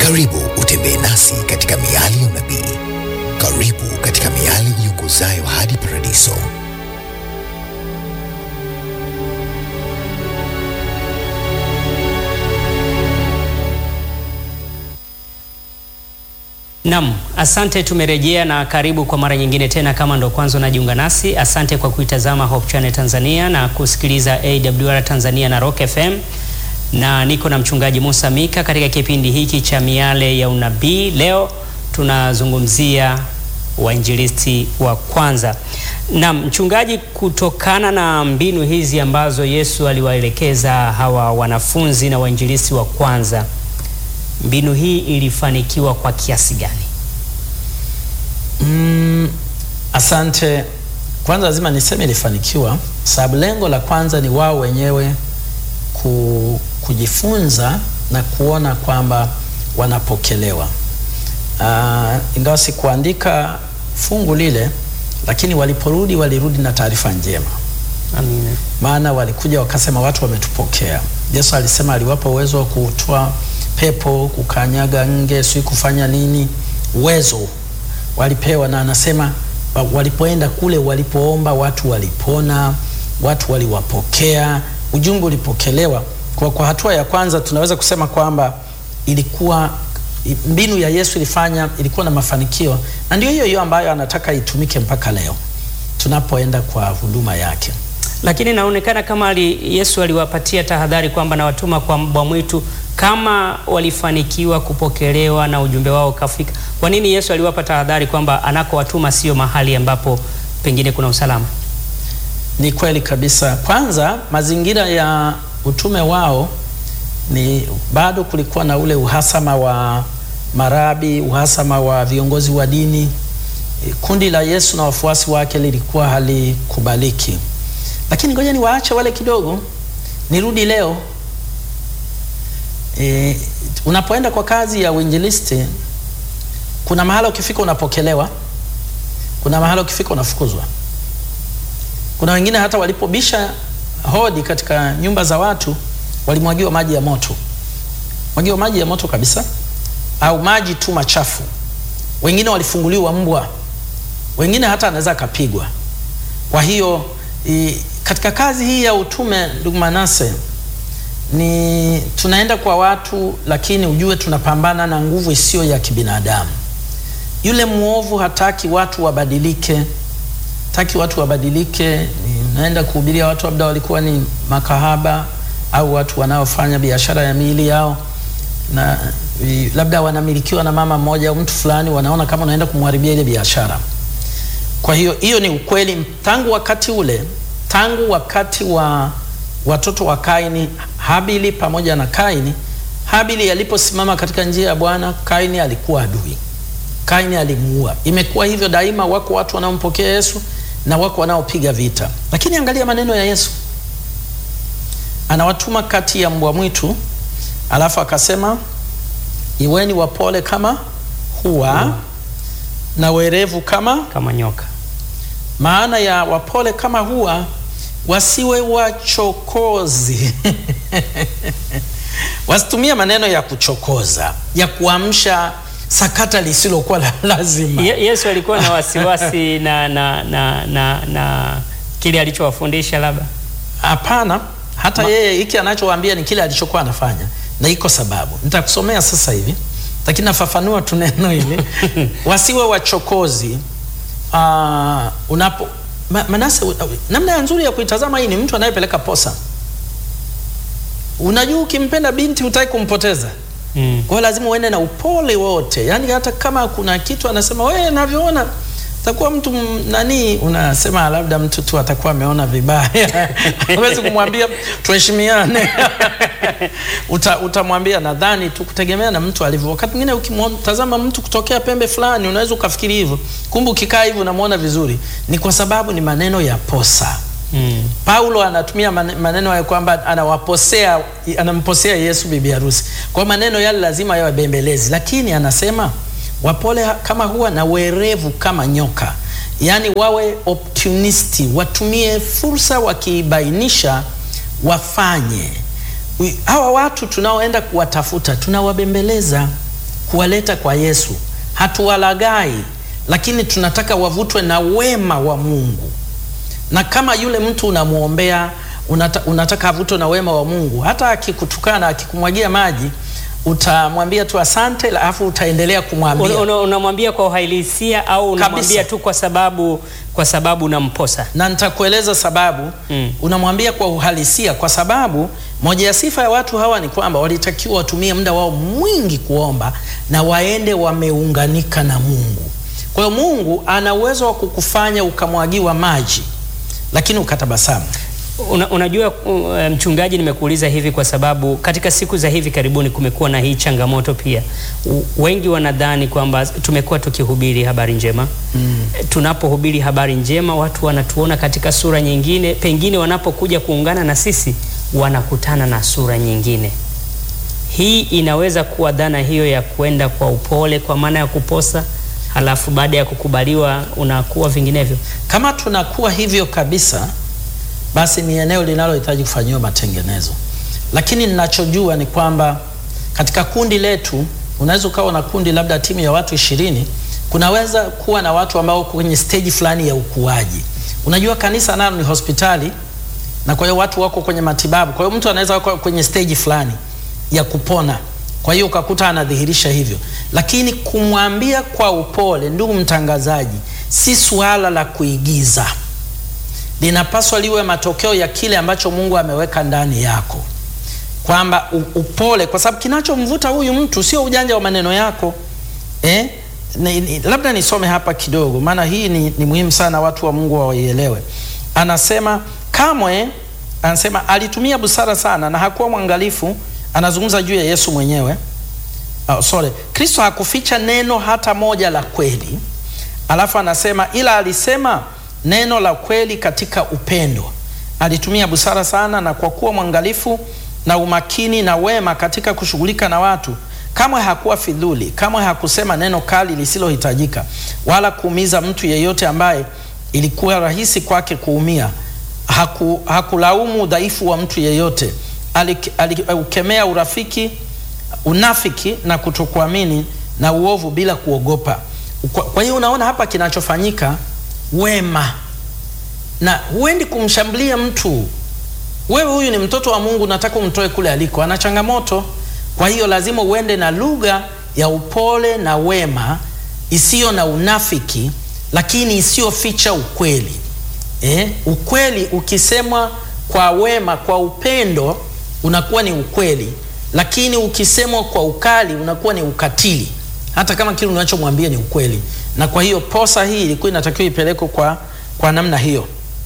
Karibu utembee nasi katika miali ya unabii. Karibu katika miali iongozayo hadi paradiso. Nam, asante. Tumerejea na karibu kwa mara nyingine tena. Kama ndo kwanza unajiunga nasi, asante kwa kuitazama Hope Channel Tanzania na kusikiliza AWR Tanzania na Rock FM, na niko na mchungaji Musa Mika katika kipindi hiki cha miale ya unabii. Leo tunazungumzia wainjilisti wa kwanza. Nam mchungaji, kutokana na mbinu hizi ambazo Yesu aliwaelekeza hawa wanafunzi na wainjilisti wa kwanza mbinu hii ilifanikiwa kwa kiasi gani? Mm, asante. Kwanza lazima niseme ilifanikiwa, sababu lengo la kwanza ni wao wenyewe ku, kujifunza na kuona kwamba wanapokelewa. Uh, ingawa sikuandika fungu lile, lakini waliporudi walirudi na taarifa njema. Amina. Maana walikuja wakasema watu wametupokea. Yesu alisema aliwapa uwezo wa kutoa pepo, kukanyaga nge, si kufanya nini, uwezo walipewa, na anasema walipoenda kule, walipoomba watu walipona, watu waliwapokea, ujumbe ulipokelewa. Kwa, kwa hatua ya kwanza tunaweza kusema kwamba ilikuwa mbinu ya Yesu ilifanya, ilikuwa na mafanikio, na ndio hiyo hiyo ambayo anataka itumike mpaka leo tunapoenda kwa huduma yake. Lakini inaonekana kama ali, Yesu aliwapatia tahadhari kwamba nawatuma kwa mbwa mwitu kama walifanikiwa kupokelewa na ujumbe wao ukafika, kwa nini Yesu aliwapa tahadhari kwamba anakowatuma sio mahali ambapo pengine kuna usalama? Ni kweli kabisa. Kwanza, mazingira ya utume wao ni bado kulikuwa na ule uhasama wa marabi, uhasama wa viongozi wa dini. Kundi la Yesu na wafuasi wake lilikuwa halikubaliki, lakini ngoja niwaache wale kidogo, nirudi leo. E, unapoenda kwa kazi ya uinjilisti, kuna mahala ukifika unapokelewa, kuna mahala ukifika unafukuzwa. Kuna wengine hata walipobisha hodi katika nyumba za watu walimwagiwa maji ya moto, mwagiwa maji ya moto kabisa, au maji tu machafu. Wengine walifunguliwa mbwa, wengine hata anaweza akapigwa. Kwa hiyo i, katika kazi hii ya utume, ndugu Manase, ni tunaenda kwa watu, lakini ujue tunapambana na nguvu isiyo ya kibinadamu. Yule mwovu hataki watu wabadilike, hataki watu wabadilike. Naenda kuhubiria watu labda walikuwa ni makahaba au watu wanaofanya biashara ya miili yao, na labda wanamilikiwa na mama mmoja au mtu fulani, wanaona kama unaenda kumharibia ile biashara. Kwa hiyo hiyo ni ukweli. Tangu wakati ule, tangu wakati wa watoto wa Kaini, Habili pamoja na Kaini. Habili aliposimama katika njia ya Bwana, Kaini alikuwa adui, Kaini alimuua. Imekuwa hivyo daima, wako watu wanaompokea Yesu na wako wanaopiga vita. Lakini angalia maneno ya Yesu, anawatuma kati ya mbwa mwitu, alafu akasema iweni wapole kama hua hmm, na werevu kama kama nyoka. Maana ya wapole kama hua wasiwe wachokozi wasitumie maneno ya kuchokoza ya kuamsha sakata lisilokuwa la lazima. Ye, Yesu alikuwa na wasiwasi na, na, na, na, na kile alichowafundisha labda? Hapana, hata Ma, yeye hiki anachowaambia ni kile alichokuwa anafanya, na iko sababu nitakusomea sasa hivi, lakini nafafanua tu neno hili wasiwe wachokozi. Uh, unapo Ma, Manase, namna nzuri ya kuitazama hii ni mtu anayepeleka posa. Unajua, ukimpenda binti hutaki kumpoteza mm. Kwa hiyo lazima uende na upole wote, yaani hata kama kuna kitu anasema wewe, navyoona takuwa mtu nani, unasema labda mtu tu atakuwa ameona vibaya huwezi kumwambia tuheshimiane Uta, utamwambia nadhani tu kutegemea na mtu alivyo. Wakati mwingine ukimtazama mtu kutokea pembe fulani unaweza ukafikiri hivyo, kumbe ukikaa hivyo unamwona vizuri. Ni kwa sababu ni maneno ya posa mm. Paulo anatumia maneno ya kwamba anawaposea, anamposea Yesu bibi harusi. Kwa maneno yale lazima yawe bembelezi, lakini anasema wapole kama huwa na werevu kama nyoka, yaani wawe opportunisti, watumie fursa, wakibainisha wafanye. Hawa watu tunaoenda kuwatafuta tunawabembeleza kuwaleta kwa Yesu. Hatuwalagai, lakini tunataka wavutwe na wema wa Mungu. Na kama yule mtu unamwombea, unata, unataka avutwe na wema wa Mungu, hata akikutukana, akikumwagia maji, utamwambia tu asante, alafu utaendelea kumwambia Una- una- Unamwambia kwa uhalisia au unamwambia Kabisa. tu kwa sababu kwa sababu unamposa? na nitakueleza sababu Mm. unamwambia kwa uhalisia, kwa sababu moja ya sifa ya watu hawa ni kwamba walitakiwa watumie muda wao mwingi kuomba na waende wameunganika na Mungu. Kwa hiyo Mungu ana uwezo wa kukufanya ukamwagiwa maji, lakini ukatabasamu. Una, unajua uh, mchungaji, nimekuuliza hivi kwa sababu katika siku za hivi karibuni kumekuwa na hii changamoto pia. U, wengi wanadhani kwamba tumekuwa tukihubiri habari njema mm. Tunapohubiri habari njema watu wanatuona katika sura nyingine, pengine wanapokuja kuungana na sisi wanakutana na sura nyingine. Hii inaweza kuwa dhana hiyo ya kwenda kwa upole, kwa maana ya kuposa, halafu baada ya kukubaliwa unakuwa vinginevyo. Kama tunakuwa hivyo kabisa, basi ni eneo linalohitaji kufanyiwa matengenezo. Lakini ninachojua ni kwamba katika kundi letu, unaweza ukawa na kundi labda timu ya watu ishirini, kunaweza kuwa na watu ambao wako kwenye stage fulani ya ukuaji. Unajua kanisa nalo ni hospitali, na kwa hiyo watu wako kwenye matibabu. Kwa hiyo mtu anaweza wako kwenye stage fulani ya kupona, kwa hiyo ukakuta anadhihirisha hivyo, lakini kumwambia kwa upole, ndugu mtangazaji, si suala la kuigiza linapaswa liwe matokeo ya kile ambacho Mungu ameweka ndani yako, kwamba u- upole, kwa sababu kinachomvuta huyu mtu sio ujanja wa maneno yako eh? Ni, ni, labda nisome hapa kidogo, maana hii ni, ni muhimu sana watu wa Mungu waielewe. Anasema kamwe, anasema alitumia busara sana na hakuwa mwangalifu. Anazungumza juu ya Yesu mwenyewe. Oh, sorry. Kristo hakuficha neno hata moja la kweli. Alafu anasema ila alisema neno la kweli katika upendo. Alitumia busara sana na kwa kuwa mwangalifu na umakini na wema katika kushughulika na watu. Kamwe hakuwa fidhuli, kamwe hakusema neno kali lisilohitajika, wala kuumiza mtu yeyote ambaye ilikuwa rahisi kwake kuumia. Haku, hakulaumu udhaifu wa mtu yeyote. Alik- Aliukemea urafiki unafiki na kutokuamini na uovu bila kuogopa. Kwa, kwa hiyo unaona hapa kinachofanyika wema, na huendi kumshambulia mtu. Wewe huyu ni mtoto wa Mungu, nataka umtoe kule aliko, ana changamoto. Kwa hiyo lazima uende na lugha ya upole na wema isiyo na unafiki, lakini isiyoficha ukweli. Eh, ukweli ukisemwa kwa wema, kwa upendo unakuwa ni ukweli, lakini ukisemwa kwa ukali unakuwa ni ukatili, hata kama kile unachomwambia ni ukweli. Na kwa hiyo posa hii ilikuwa inatakiwa ipelekwe kwa, kwa namna hiyo.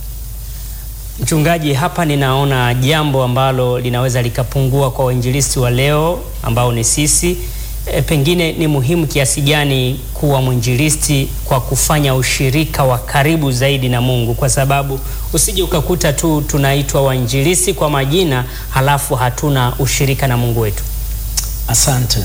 Mchungaji, hapa ninaona jambo ambalo linaweza likapungua kwa wainjilisti wa leo ambao ni sisi. E, pengine ni muhimu kiasi gani kuwa mwinjilisti kwa kufanya ushirika wa karibu zaidi na Mungu, kwa sababu usije ukakuta tu tunaitwa wainjilisti kwa majina halafu hatuna ushirika na Mungu wetu. Asante.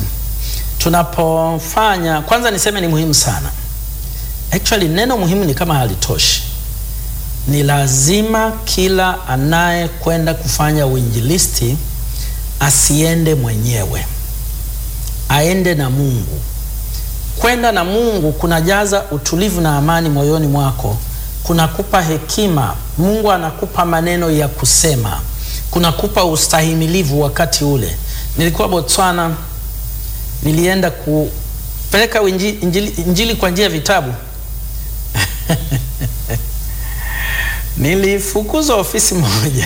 Tunapofanya kwanza, niseme ni muhimu sana. Actually, neno muhimu ni kama halitoshi. Ni lazima kila anayekwenda kufanya uinjilisti asiende mwenyewe, aende na Mungu. Kwenda na Mungu kunajaza utulivu na amani moyoni mwako, kunakupa hekima. Mungu anakupa maneno ya kusema, kunakupa ustahimilivu wakati ule. Nilikuwa Botswana, nilienda kupeleka injili, injili, injili kwa njia ya vitabu nilifukuzwa ofisi moja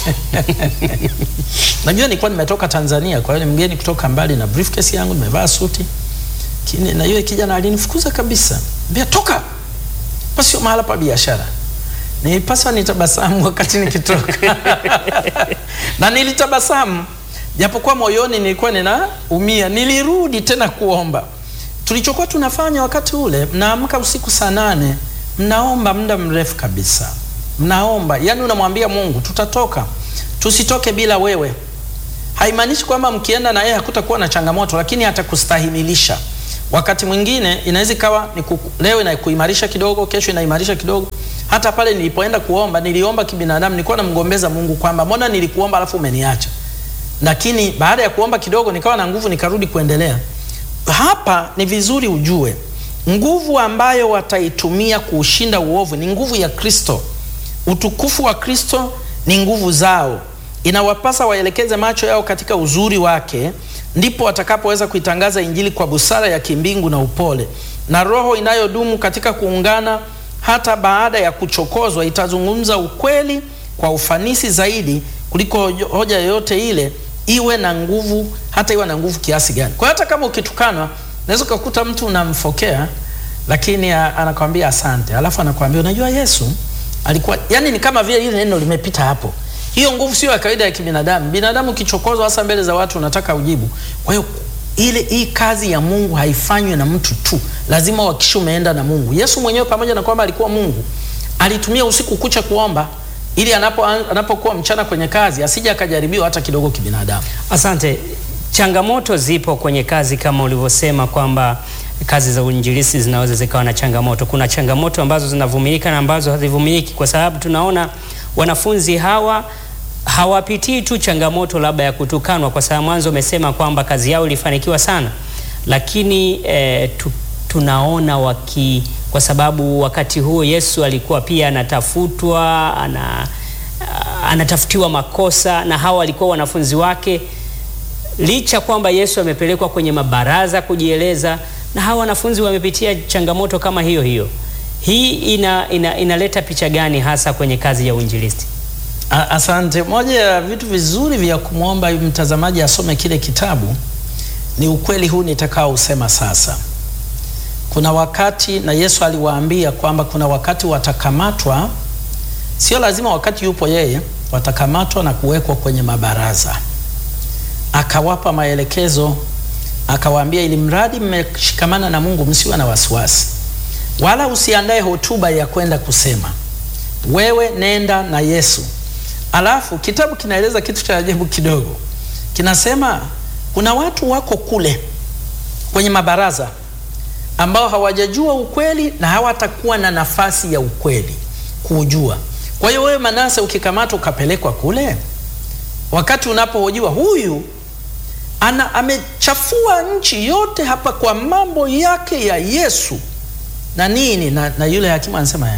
najua nilikuwa nimetoka Tanzania, kwa hiyo ni mgeni kutoka mbali na briefcase yangu, nimevaa suti Kini, na yule kijana alinifukuza kabisa, mbia toka, pa sio mahala pa biashara. Nilipaswa nitabasamu wakati nikitoka na nilitabasamu japokuwa moyoni nilikuwa ninaumia. Nilirudi tena kuomba. Tulichokuwa tunafanya wakati ule, mnaamka usiku saa nane, mnaomba muda mrefu kabisa, mnaomba yani, unamwambia Mungu, tutatoka, tusitoke bila wewe. Haimaanishi kwamba mkienda na yeye hakutakuwa na changamoto, lakini atakustahimilisha. Wakati mwingine inaweza ikawa ni leo inakuimarisha kidogo, kesho inaimarisha kidogo. Hata pale nilipoenda kuomba, niliomba kibinadamu, nilikuwa namgombeza Mungu kwamba mbona nilikuomba alafu umeniacha lakini baada ya kuomba kidogo nikawa na nguvu nikarudi kuendelea. hapa ni vizuri ujue nguvu ambayo wataitumia kuushinda uovu ni nguvu ya Kristo. Utukufu wa Kristo ni nguvu zao. Inawapasa waelekeze macho yao katika uzuri wake, ndipo watakapoweza kuitangaza Injili kwa busara ya kimbingu na upole. Na roho inayodumu katika kuungana hata baada ya kuchokozwa itazungumza ukweli kwa ufanisi zaidi kuliko hoja yoyote ile, iwe na nguvu, hata iwe na nguvu kiasi gani. Kwa hiyo hata kama ukitukanwa, unaweza ukakuta mtu unamfokea, lakini anakwambia asante, alafu anakwambia unajua Yesu alikuwa yani, ni kama vile ile neno limepita hapo. Hiyo nguvu sio ya kawaida ya kibinadamu. Binadamu kichokozwa, hasa mbele za watu, unataka ujibu. Kwa hiyo ile hii kazi ya Mungu haifanywi na mtu tu, lazima uhakikishe umeenda na Mungu. Yesu mwenyewe pamoja na kwamba alikuwa Mungu, alitumia usiku kucha kuomba ili anapo anapokuwa mchana kwenye kazi asije akajaribiwa hata kidogo kibinadamu. Asante. Changamoto zipo kwenye kazi kama ulivyosema kwamba kazi za uinjilisti zinaweza zikawa na changamoto. Kuna changamoto ambazo zinavumilika na ambazo hazivumiliki, kwa sababu tunaona wanafunzi hawa hawapitii tu changamoto labda ya kutukanwa, kwa sababu mwanzo umesema kwamba kazi yao ilifanikiwa sana, lakini eh, tu, tunaona waki kwa sababu wakati huo Yesu alikuwa pia anatafutwa, ana, anatafutiwa makosa na hawa walikuwa wanafunzi wake, licha kwamba Yesu amepelekwa kwenye mabaraza kujieleza na hawa wanafunzi wamepitia changamoto kama hiyo hiyo. Hii ina, ina, inaleta picha gani hasa kwenye kazi ya uinjilisti? Asante. Moja ya vitu vizuri vya kumwomba mtazamaji asome kile kitabu ni ukweli huu nitakao usema sasa. Kuna wakati na Yesu aliwaambia kwamba kuna wakati watakamatwa, sio lazima wakati yupo yeye, watakamatwa na kuwekwa kwenye mabaraza. Akawapa maelekezo, akawaambia, ili mradi mmeshikamana na Mungu, msiwe na wasiwasi, wala usiandae hotuba ya kwenda kusema, wewe nenda na Yesu. Alafu kitabu kinaeleza kitu cha ajabu kidogo, kinasema kuna watu wako kule kwenye mabaraza ambao hawajajua ukweli na hawatakuwa na nafasi ya ukweli kuujua. Kwa hiyo wewe Manase, ukikamatwa ukapelekwa kule, wakati unapohojiwa, huyu ana amechafua nchi yote hapa kwa mambo yake ya Yesu na nini na, na yule hakimu anasema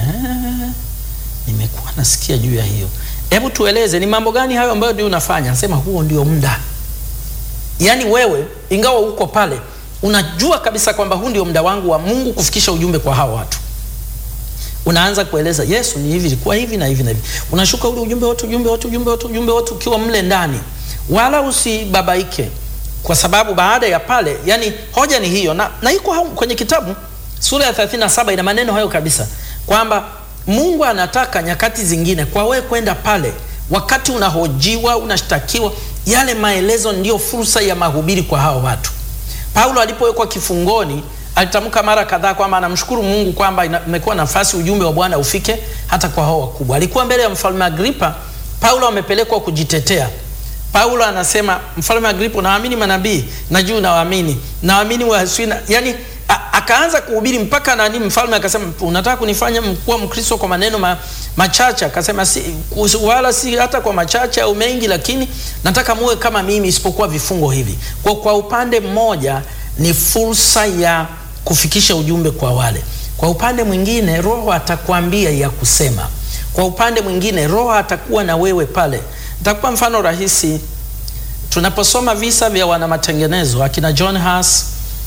nimekuwa nasikia juu ya hiyo. Hebu tueleze ni mambo gani hayo ambayo ndio unafanya? Anasema huo ndio muda. Yaani wewe ingawa uko pale unajua kabisa kwamba huu ndio muda wangu wa Mungu kufikisha ujumbe kwa hawa watu. Unaanza kueleza Yesu ni hivi, ilikuwa hivi na hivi na hivi. Unashuka ule ujumbe wote, ujumbe wote, ujumbe wote, ujumbe wote ukiwa mle ndani. Wala usibabaike kwa sababu baada ya pale, yani hoja ni hiyo na, na iko kwenye kitabu sura ya 37 ina maneno hayo kabisa kwamba Mungu anataka nyakati zingine kwa wewe kwenda pale, wakati unahojiwa, unashtakiwa, yale maelezo ndiyo fursa ya mahubiri kwa hao watu. Paulo alipowekwa kifungoni alitamka mara kadhaa kwamba anamshukuru Mungu kwamba imekuwa nafasi ujumbe wa Bwana ufike hata kwa hao wakubwa. Alikuwa mbele ya mfalme Agripa, Paulo amepelekwa kujitetea. Paulo anasema, mfalme Agripa, naamini manabii, najua nawaamini, naamini waswina, yani akaanza kuhubiri mpaka nani, mfalme akasema, unataka kunifanya kuwa Mkristo kwa maneno ma, machache? Akasema si, wala si hata kwa machache au mengi, lakini nataka muwe kama mimi, isipokuwa vifungo hivi. Kwa, kwa upande mmoja ni fursa ya kufikisha ujumbe kwa wale, kwa upande mwingine Roho atakwambia ya kusema, kwa upande mwingine Roho atakuwa na wewe pale. Nitakupa mfano rahisi. Tunaposoma visa vya wana matengenezo akina John Huss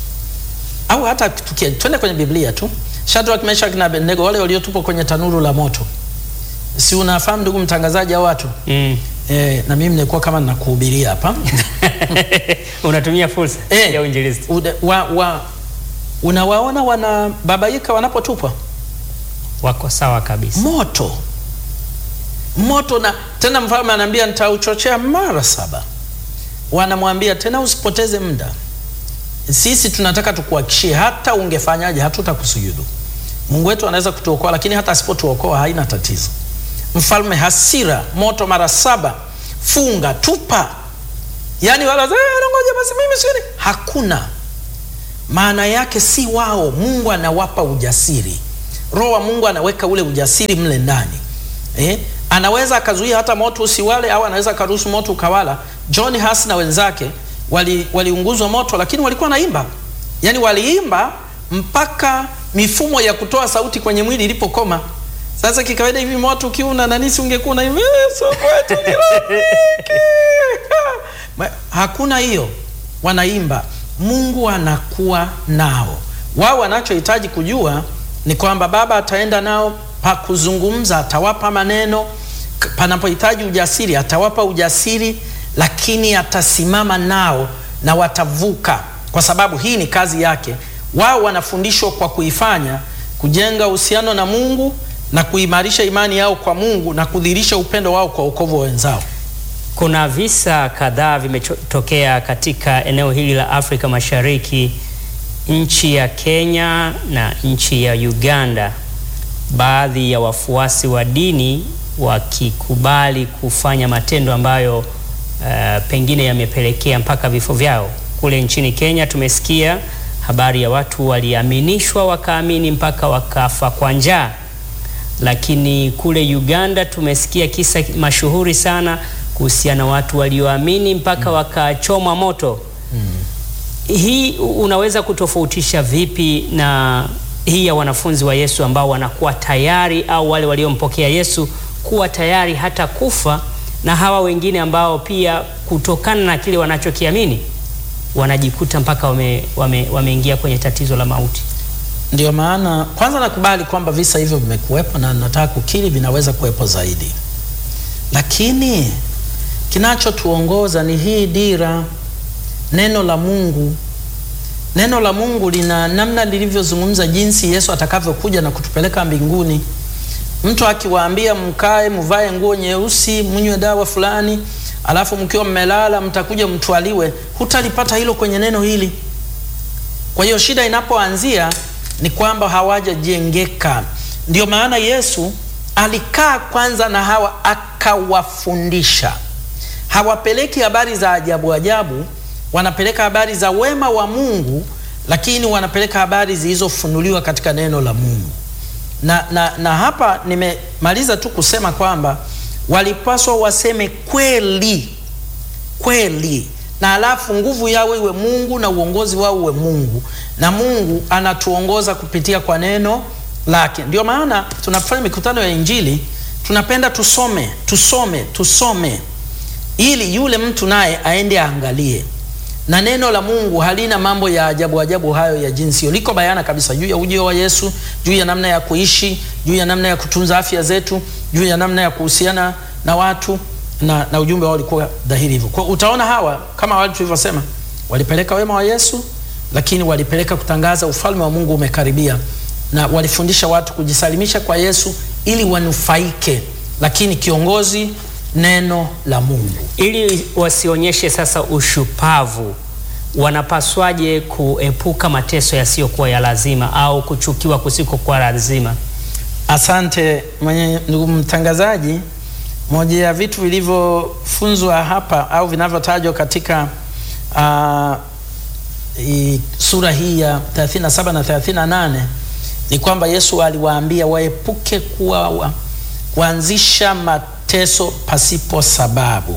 au hata twende kwenye Biblia tu, Shadrach, Meshach na Abednego, wale waliotupwa kwenye tanuru la moto, si unafahamu ndugu mtangazaji hao watu Mm. e, na mimi nilikuwa kama nakuhubiria hapa Unatumia fursa Eh, ya uinjilisti. ude- wa, wa, unawaona wanababaika wanapotupwa Wako sawa kabisa. moto moto, na tena mfalme anaambia nitauchochea mara saba. Wanamwambia tena usipoteze muda, sisi tunataka tukuhakishie, hata ungefanyaje hatutakusujudu. Mungu wetu anaweza kutuokoa, lakini hata asipotuokoa haina tatizo. Mfalme hasira, moto mara saba, funga, tupa. Yani wala "Eh, ngoja basi mimi sioni, hakuna maana yake si wao. Mungu anawapa ujasiri, Roho wa Mungu anaweka ule ujasiri mle ndani eh? Anaweza akazuia hata moto usiwale, au anaweza akaruhusu moto ukawala. John Huss na wenzake wali- waliunguzwa moto, lakini walikuwa naimba yaani waliimba mpaka mifumo ya kutoa sauti kwenye mwili ilipokoma. Sasa kikawaida hivi moto ukiuna nanisi ungekuwa na hivi Yesu kwetu ni rafiki. Ma- Hakuna hiyo, wanaimba Mungu anakuwa nao. Wao wanachohitaji kujua ni kwamba Baba ataenda nao pa kuzungumza, atawapa maneno K- panapohitaji ujasiri, atawapa ujasiri, lakini atasimama nao na watavuka, kwa sababu hii ni kazi yake. Wao wanafundishwa kwa kuifanya, kujenga uhusiano na Mungu na kuimarisha imani yao kwa Mungu na kudhihirisha upendo wao kwa wokovu wa wenzao. Kuna visa kadhaa vimetokea katika eneo hili la Afrika Mashariki, nchi ya Kenya na nchi ya Uganda, baadhi ya wafuasi wa dini wakikubali kufanya matendo ambayo uh, pengine yamepelekea mpaka vifo vyao. Kule nchini Kenya tumesikia habari ya watu waliaminishwa wakaamini mpaka wakafa kwa njaa lakini kule Uganda tumesikia kisa mashuhuri sana kuhusiana na watu walioamini mpaka wakachomwa moto. Hii unaweza kutofautisha vipi na hii ya wanafunzi wa Yesu ambao wanakuwa tayari au wale waliompokea Yesu kuwa tayari hata kufa na hawa wengine ambao pia kutokana na kile wanachokiamini wanajikuta mpaka wame, wame, wameingia kwenye tatizo la mauti. Ndio maana kwanza nakubali kwamba visa hivyo vimekuwepo na nataka kukiri vinaweza kuwepo zaidi, lakini kinachotuongoza ni hii dira, neno la Mungu. Neno la Mungu lina namna lilivyozungumza jinsi Yesu atakavyokuja na kutupeleka mbinguni. Mtu akiwaambia mkae, mvae nguo nyeusi, mnywe dawa fulani, alafu mkiwa mmelala mtakuja mtwaliwe, hutalipata hilo kwenye neno hili. Kwa hiyo shida inapoanzia ni kwamba hawajajengeka. Ndio maana Yesu alikaa kwanza na hawa akawafundisha. Hawapeleki habari za ajabu ajabu, wanapeleka habari za wema wa Mungu, lakini wanapeleka habari zilizofunuliwa katika neno la Mungu. Na, na, na hapa nimemaliza tu kusema kwamba walipaswa waseme kweli kweli na alafu nguvu yao iwe Mungu na uongozi wao uwe Mungu, na Mungu anatuongoza kupitia kwa neno lake. Ndio maana tunafanya mikutano ya Injili, tunapenda tusome tusome tusome, ili yule mtu naye aende aangalie. Na neno la Mungu halina mambo ya ajabu ajabu hayo ya jinsi hiyo, liko bayana kabisa juu ya ujio wa Yesu, juu ya namna ya kuishi, juu ya namna ya kutunza afya zetu, juu ya namna ya kuhusiana na watu na, na ujumbe wao ulikuwa dhahiri hivyo. Kwa utaona hawa kama wale tulivyosema, walipeleka wema wa Yesu, lakini walipeleka kutangaza ufalme wa Mungu umekaribia, na walifundisha watu kujisalimisha kwa Yesu ili wanufaike, lakini kiongozi neno la Mungu. Ili wasionyeshe sasa ushupavu, wanapaswaje kuepuka mateso yasiyokuwa ya lazima au kuchukiwa kusikokuwa lazima? Asante mwenye ndugu mtangazaji. Moja ya vitu vilivyofunzwa hapa au vinavyotajwa katika uh, i, sura hii ya 37 na 38 ni kwamba Yesu aliwaambia waepuke kuwa wa, kuanzisha mateso pasipo sababu.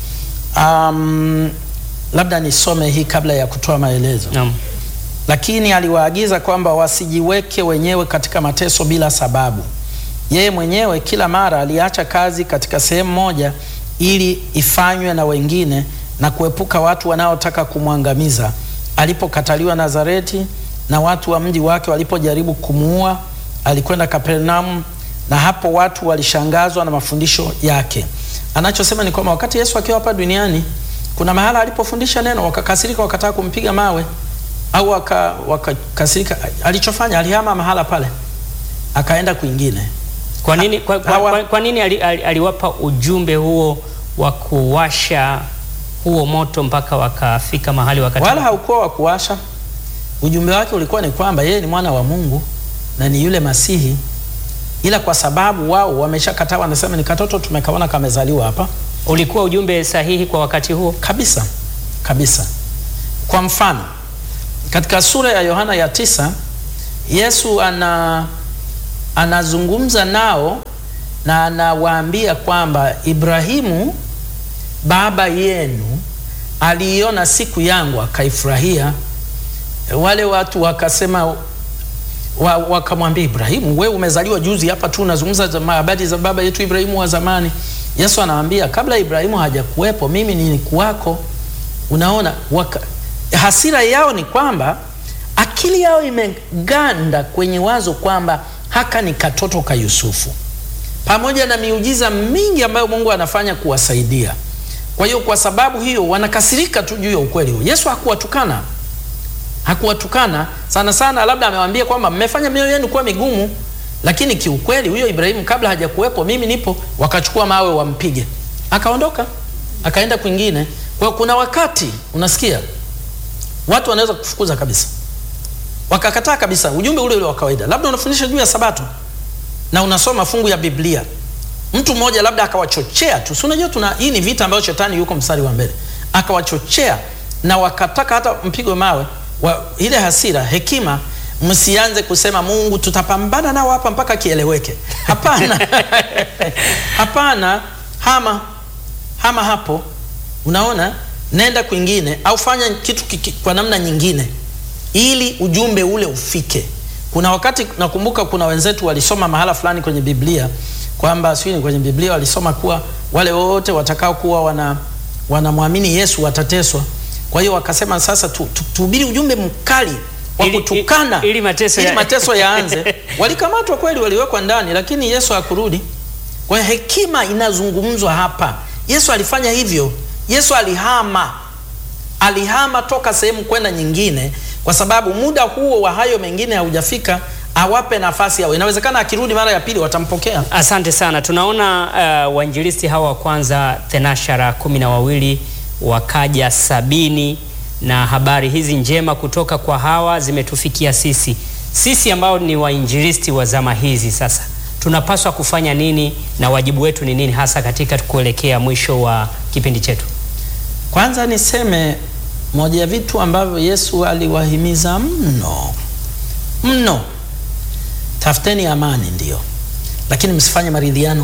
Um, labda nisome hii kabla ya kutoa maelezo. Naam. Lakini aliwaagiza kwamba wasijiweke wenyewe katika mateso bila sababu. Yeye mwenyewe kila mara aliacha kazi katika sehemu moja ili ifanywe na wengine na kuepuka watu wanaotaka kumwangamiza. Alipokataliwa Nazareti na watu wa mji wake walipojaribu kumuua, alikwenda Kapernaum, na hapo watu walishangazwa na mafundisho yake. Anachosema ni kwamba wakati Yesu akiwa hapa duniani, kuna mahala alipofundisha neno, wakakasirika, wakataka kumpiga mawe au waka- wakakasirika. Alichofanya, alihama mahala pale, akaenda kwingine. Kwa nini, kwa, kwa, Hawa- kwa, kwa nini ali, ali, aliwapa ujumbe huo wa kuwasha huo moto mpaka wakafika mahali wakati wala haukuwa wa kuwasha. Ujumbe wake ulikuwa ni kwamba yeye ni mwana wa Mungu na ni yule Masihi, ila kwa sababu wao wameshakataa, wanasema ni katoto tumekaona kamezaliwa hapa ulikuwa ujumbe sahihi kwa wakati huo? kabisa kabisa. Kwa mfano katika sura ya Yohana ya tisa Yesu ana anazungumza nao na anawaambia kwamba Ibrahimu baba yenu aliiona siku yangu akaifurahia. wale watu wakasema wa, wakamwambia Ibrahimu, we umezaliwa juzi hapa tu unazungumza habari za baba yetu Ibrahimu wa zamani. Yesu anawambia kabla Ibrahimu hajakuwepo mimi nilikuwako. Unaona waka, hasira yao ni kwamba akili yao imeganda kwenye wazo kwamba haka ni katoto ka Yusufu, pamoja na miujiza mingi ambayo Mungu anafanya kuwasaidia. Kwa hiyo kwa sababu hiyo wanakasirika tu juu ya ukweli huo. Yesu hakuwatukana hakuwatukana sana sana, labda amewaambia kwamba mmefanya mioyo yenu kuwa migumu, lakini kiukweli huyo Ibrahimu kabla hajakuwepo mimi nipo. Wakachukua mawe wampige, akaondoka akaenda kwingine. Kwa hiyo kuna wakati unasikia watu wanaweza kufukuza kabisa, wakakataa kabisa ujumbe ule ule wa kawaida. Labda unafundisha juu ya Sabato na unasoma fungu ya Biblia, mtu mmoja labda akawachochea tu, si unajua tuna hii ni vita ambayo shetani yuko mstari wa mbele, akawachochea na wakataka hata mpigwe mawe wa, ile hasira, hekima, msianze kusema Mungu tutapambana nao hapa mpaka kieleweke. Hapana, hapana, hama hama hapo, unaona, nenda kwingine au fanya kitu kiki, kwa namna nyingine ili ujumbe ule ufike. Kuna wakati nakumbuka, kuna wenzetu walisoma mahala fulani kwenye Biblia kwamba sio kwenye Biblia walisoma kuwa wale wote watakao kuwa wana wanamwamini Yesu watateswa. Kwa hiyo wakasema sasa tuhubiri tu, ujumbe mkali wa kutukana ili, ili mateso, ili ya... mateso yaanze. Walikamatwa kweli, waliwekwa ndani, lakini Yesu hakurudi. Kwa hiyo hekima inazungumzwa hapa. Yesu alifanya hivyo. Yesu alihama, alihama toka sehemu kwenda nyingine, kwa sababu muda huo wa hayo mengine haujafika awape nafasi yao. Inawezekana akirudi mara ya pili watampokea. Asante sana. Tunaona uh, wainjilisti hawa wa kwanza thenashara kumi na wawili wakaja sabini na habari hizi njema kutoka kwa hawa zimetufikia sisi. Sisi ambao ni wainjilisti wa zama hizi sasa tunapaswa kufanya nini na wajibu wetu ni nini hasa katika kuelekea mwisho wa kipindi chetu? Kwanza niseme moja ya vitu ambavyo Yesu aliwahimiza mno mno, tafuteni amani, ndio, lakini msifanye maridhiano.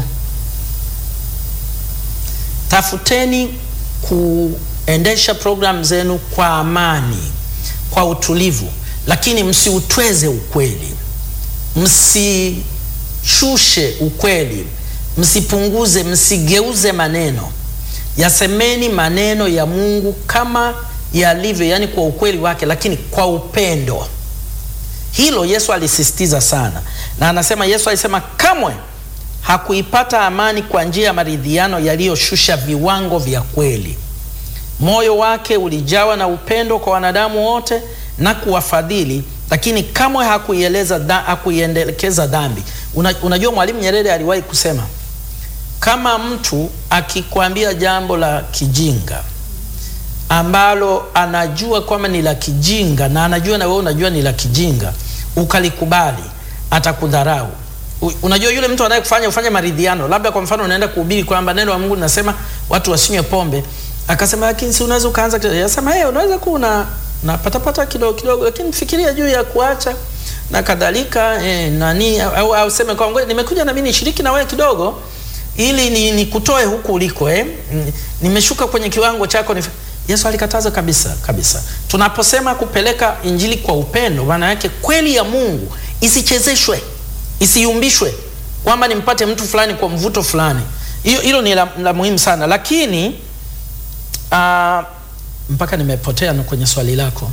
Tafuteni kuendesha programu zenu kwa amani, kwa utulivu, lakini msiutweze ukweli, msishushe ukweli, msipunguze, msigeuze maneno. Yasemeni maneno ya Mungu kama yalivyo, yani kwa ukweli wake, lakini kwa upendo. Hilo Yesu alisisitiza sana, na anasema, Yesu alisema kamwe hakuipata amani kwa njia ya maridhiano yaliyoshusha viwango vya kweli. Moyo wake ulijawa na upendo kwa wanadamu wote na kuwafadhili, lakini kamwe hakuieleza da, hakuiendekeza dhambi. Una, unajua Mwalimu Nyerere aliwahi kusema kama mtu akikwambia jambo la kijinga ambalo anajua kwamba ni la kijinga na anajua na wewe unajua ni la kijinga, ukalikubali, atakudharau. Unajua yule mtu anayekufanya ufanye maridhiano, labda kwa mfano unaenda kuhubiri kwamba neno la Mungu linasema watu wasinywe pombe, akasema lakini si unaweza ukaanza kidogo, yasema hey, unaweza kuwa una napatapata kidogo kidogo, lakini fikiria juu ya kuacha na kadhalika eh, nani au au sema kwa ngoja nimekuja na mimi nishiriki na wewe kidogo ili ni nikutoe huku uliko eh, nimeshuka kwenye kiwango chako ni Yesu alikataza kabisa kabisa. Tunaposema kupeleka injili kwa upendo, maana yake kweli ya Mungu isichezeshwe, isiyumbishwe kwamba nimpate mtu fulani kwa mvuto fulani. Hiyo hilo ni la, la muhimu sana, lakini uh, mpaka nimepotea kwenye swali lako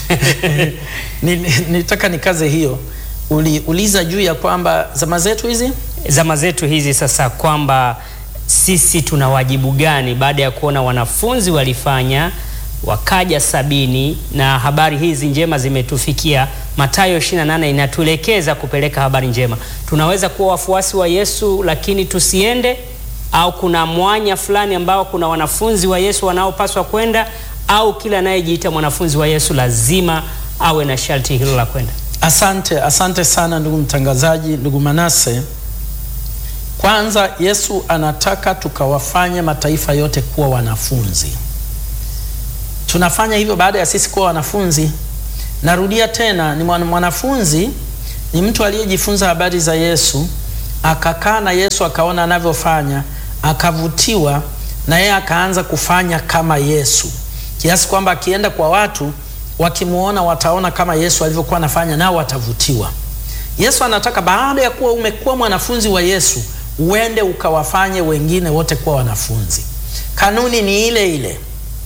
nitaka nikaze hiyo. Uliuliza juu ya kwamba zama zetu hizi zama zetu hizi sasa, kwamba sisi tuna wajibu gani baada ya kuona wanafunzi walifanya wakaja sabini na habari hizi njema zimetufikia. Mathayo 28 inatuelekeza kupeleka habari njema. Tunaweza kuwa wafuasi wa Yesu lakini tusiende, au kuna mwanya fulani ambao kuna wanafunzi wa Yesu wanaopaswa kwenda, au kila anayejiita mwanafunzi wa Yesu lazima awe na sharti hilo la kwenda? Asante, asante sana ndugu mtangazaji, ndugu Manase. Kwanza Yesu anataka tukawafanye mataifa yote kuwa wanafunzi. Tunafanya hivyo baada ya sisi kuwa wanafunzi. Narudia tena, ni mwanafunzi ni mtu aliyejifunza habari za Yesu, akakaa na Yesu, akaona anavyofanya, akavutiwa na yeye, akaanza kufanya kama Yesu, kiasi kwamba akienda kwa watu wakimwona wataona kama Yesu alivyokuwa anafanya, nao watavutiwa. Yesu anataka baada ya kuwa umekuwa mwanafunzi wa Yesu uende ukawafanye wengine wote kuwa wanafunzi. Kanuni ni ile ile,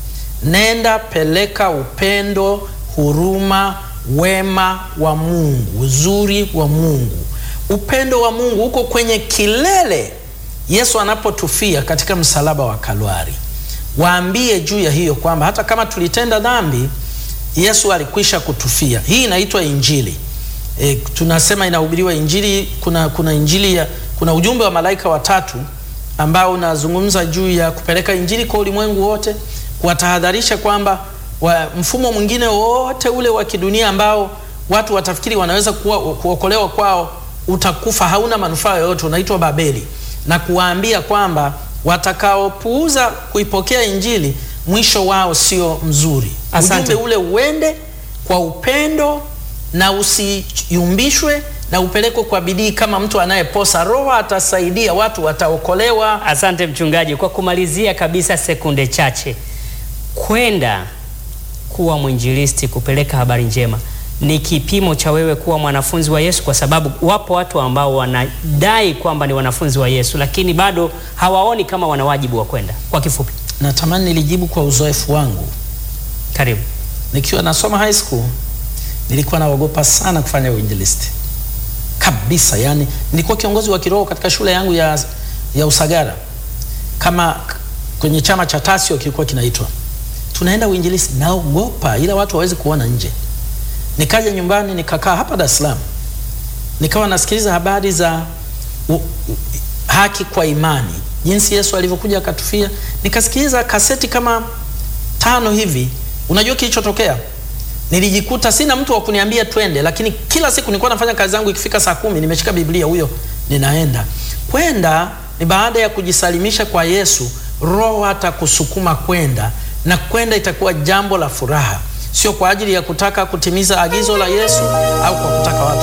nenda peleka upendo, huruma, wema wa Mungu, uzuri wa Mungu. Upendo wa Mungu uko kwenye kilele Yesu anapotufia katika msalaba wa Kalvari. Waambie juu ya hiyo kwamba hata kama tulitenda dhambi, Yesu alikwisha kutufia. Hii inaitwa Injili. E, tunasema inahubiriwa Injili. Kuna, kuna Injili ya, kuna ujumbe wa malaika watatu ambao unazungumza juu ya kupeleka Injili kwa ulimwengu wote, kuwatahadharisha kwamba wa mfumo mwingine wote ule wa kidunia ambao watu watafikiri wanaweza kuwa, kuokolewa kwao utakufa, hauna manufaa yoyote, unaitwa Babeli, na kuwaambia kwamba watakaopuuza kuipokea Injili mwisho wao sio mzuri. Asante. Ujumbe ule uende kwa upendo na usiyumbishwe na upelekwe kwa bidii kama mtu anayeposa. Roho atasaidia, watu wataokolewa. Asante mchungaji. Kwa kumalizia kabisa, sekunde chache, kwenda kuwa mwinjilisti, kupeleka habari njema ni kipimo cha wewe kuwa mwanafunzi wa Yesu, kwa sababu wapo watu ambao wanadai kwamba ni wanafunzi wa Yesu, lakini bado hawaoni kama wana wajibu wa kwenda. Kwa kifupi, Natamani nilijibu kwa uzoefu wangu. karibu. Nikiwa nasoma high school nilikuwa naogopa sana kufanya uinjilisti kabisa. Yani nilikuwa kiongozi wa kiroho katika shule yangu ya, ya Usagara, kama k- kwenye chama cha Tasio kilikuwa kinaitwa, tunaenda uinjilisti, naogopa, ila watu hawezi kuona nje. Nikaja nyumbani nikakaa hapa Dar es Salaam, nikawa nasikiliza habari za u, u, haki kwa imani, jinsi Yesu alivyokuja akatufia. Nikasikiliza kaseti kama tano hivi. Unajua kilichotokea? Nilijikuta sina mtu wa kuniambia twende, lakini kila siku nilikuwa nafanya kazi zangu, ikifika saa kumi nimeshika Biblia, huyo ninaenda. Kwenda ni baada ya kujisalimisha kwa Yesu, Roho atakusukuma kwenda, na kwenda itakuwa jambo la furaha, sio kwa ajili ya kutaka kutimiza agizo la Yesu au kwa kutaka watu